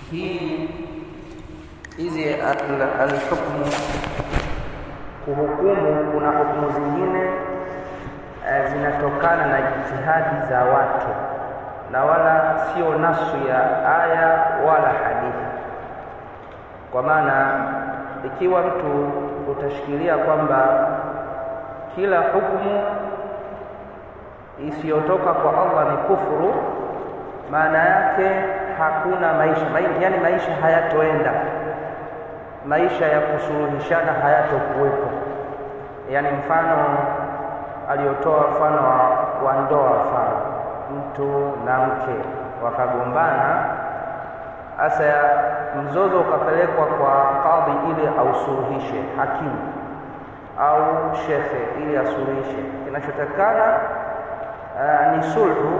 hii hizi al- alhukmu kuhukumu, kuna hukumu zingine eh, zinatokana na jitihadi za watu na wala sio nasu ya aya wala hadithi. Kwa maana ikiwa mtu utashikilia kwamba kila hukumu isiyotoka kwa Allah ni kufuru, maana yake hakuna maisha mai, yani maisha hayatoenda, maisha ya kusuluhishana hayatokuwepo. Yani mfano aliotoa mfano wa, wa ndoa, mfano mtu na mke wakagombana, hasa mzozo ukapelekwa kwa kadhi ili ausuluhishe, hakimu au shekhe ili asuluhishe. Kinachotakana uh, ni sulhu,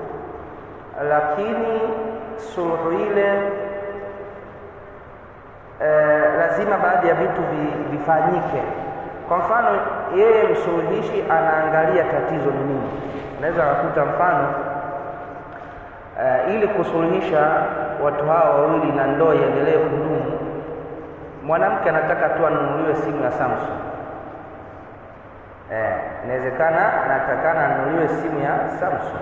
lakini sulhu ile uh, lazima baadhi ya vitu vi, vifanyike. Kwa mfano, yeye msuluhishi anaangalia tatizo ni nini. Unaweza kukuta mfano uh, ili kusuluhisha watu hawa wawili na ndoa iendelee kudumu, mwanamke anataka tu anunuliwe simu ya Samsung. Eh, inawezekana anatakana anunuliwe simu ya Samsung,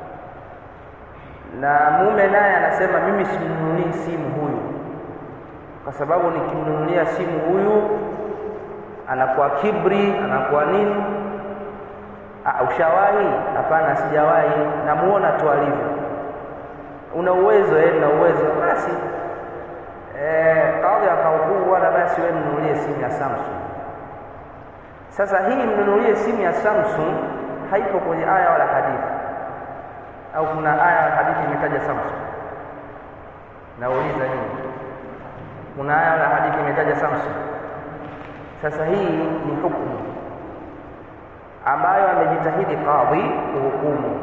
na mume naye anasema mimi simnunulii simu huyu, kwa sababu nikimnunulia simu huyu anakuwa kibri, anakuwa nini. Ah, ushawahi? Hapana, sijawahi, namuona tu alivyo. Una uwezo eh, na uwezo basi. Eh, kadhi akahukumu bwana, basi wewe mnunulie simu ya Samsung. Sasa hii mnunulie simu ya Samsung haipo kwenye aya wala hadithi, au kuna aya wala hadithi imetaja Samsung? Nauliza hii, kuna aya wala hadithi imetaja Samsung? Sasa hii ni hukumu ambayo amejitahidi kadhi kuhukumu,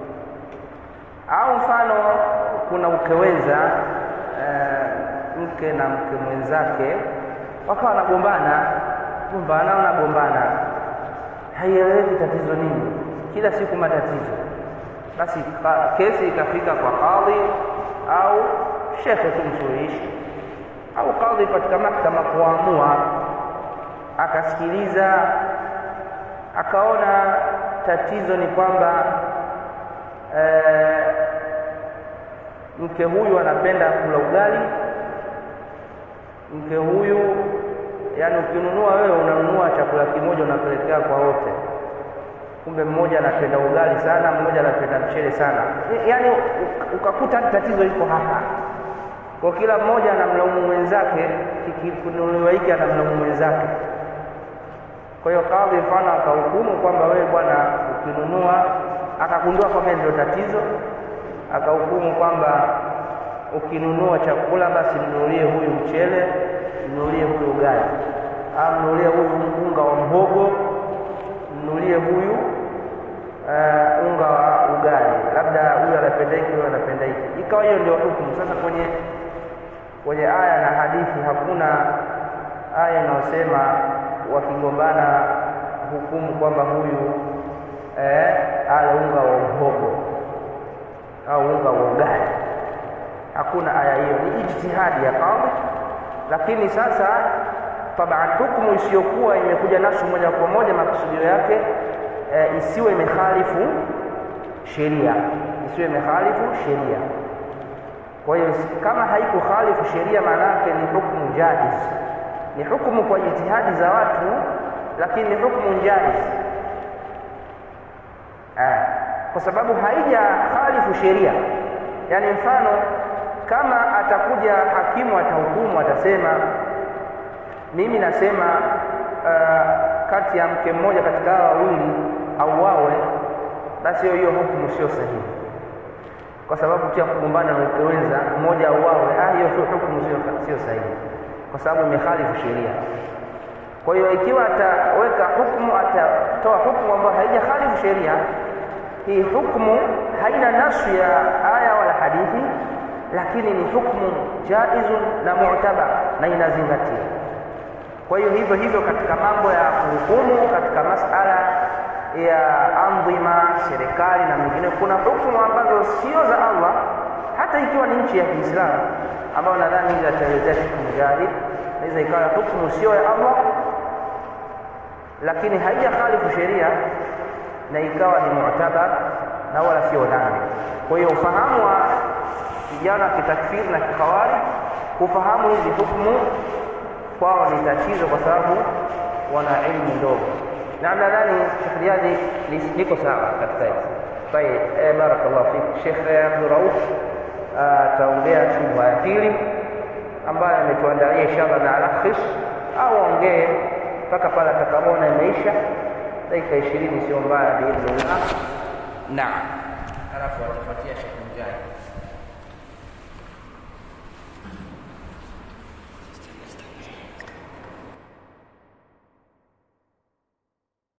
au mfano kuna ukeweza e, mke na mke mwenzake wakawa wanagombana gombana wanagombana, haieleweki tatizo nini, kila siku matatizo. Basi kesi ikafika kwa kadhi au shekhe tu msuluhishi au kadhi katika mahakama kuamua, akasikiliza akaona tatizo ni kwamba e, mke huyu anapenda kula ugali, mke huyu yaani ukinunua wewe unanunua chakula kimoja unapelekea kwa wote, kumbe mmoja anapenda ugali sana, mmoja anapenda mchele sana, yaani ukakuta tatizo liko hapa kwa kila mmoja anamlaumu mwenzake, kikinunuliwa hiki anamlaumu mwenzake. Kwa hiyo kadhi mfano akahukumu kwamba wewe bwana, ukinunua, akagundua kwamba ndio tatizo, akahukumu kwamba ukinunua chakula basi mnunulie huyu mchele mnunulie huyu ugali, au mnunulie huyu unga wa mhogo, mnunulie huyu uh, unga wa ugali, labda huyu anapenda hiki, huyu anapenda hiki. Ikawa hiyo ndio hukumu. Sasa kwenye kwenye aya na hadithi hakuna aya inayosema wakigombana hukumu kwamba huyu eh, ale unga wa mhogo au unga wa ugali. Hakuna aya hiyo, ni ijtihadi ya kadhi lakini sasa taban, hukumu isiyokuwa imekuja nasu moja kwa moja, makusudio yake e, isiwe imekhalifu sheria, isiwe imekhalifu sheria. Kwa hiyo kama haikukhalifu sheria, maana yake ni hukumu jaiz, ni hukumu kwa jitihadi za watu, lakini ni hukumu jaiz eh, kwa sababu haija khalifu sheria. Yani mfano kama atakuja hakimu atahukumu, atasema mimi nasema uh, kati ya mke mmoja katika hawa wawili auawe, basi hiyo hukumu sio sahihi, kwa sababu pia kugombana na mke wenza mmoja auawe, ah, hiyo hukumu sio sio sahihi, kwa sababu imekhalifu sheria. Kwa hiyo ikiwa ataweka hukumu, atatoa hukumu ambayo haijakhalifu sheria, hii hukumu haina nasu ya aya wala hadithi lakini ni hukmu jaizun na mu'tabar na inazingatia. Kwa hiyo hivyo hivyo katika mambo ya kuhukumu, katika masala ya andhima, serikali na mengine, kuna hukumu ambazo sio za Allah hata ikiwa ni nchi ya Kiislamu ambayo nadhani hizi ataelezea Sheikh Mujahid, inaweza ikawa hukumu sio ya Allah, lakini haijakhalifu sheria na ikawa ni mu'tabar na wala sio dhambi. Kwa hiyo ufahamu wa vijana kitakfiri na kikawari, kufahamu hizi hukumu kwao ni tatizo, kwa sababu wana ilmu ndogo, na nadhani Sheikh Riyadi liko sawa katika hili. Tayeb, eh, barakallahu fik. Sheikh Abdul Rauf ataongea shubha ya pili ambayo ametuandalia inshallah na alakhish au ongee mpaka pale atakapoona imeisha dakika ishirini, sio mbaya biidhnillah. Naam, alafu atafuatia Sheikh Mujahid.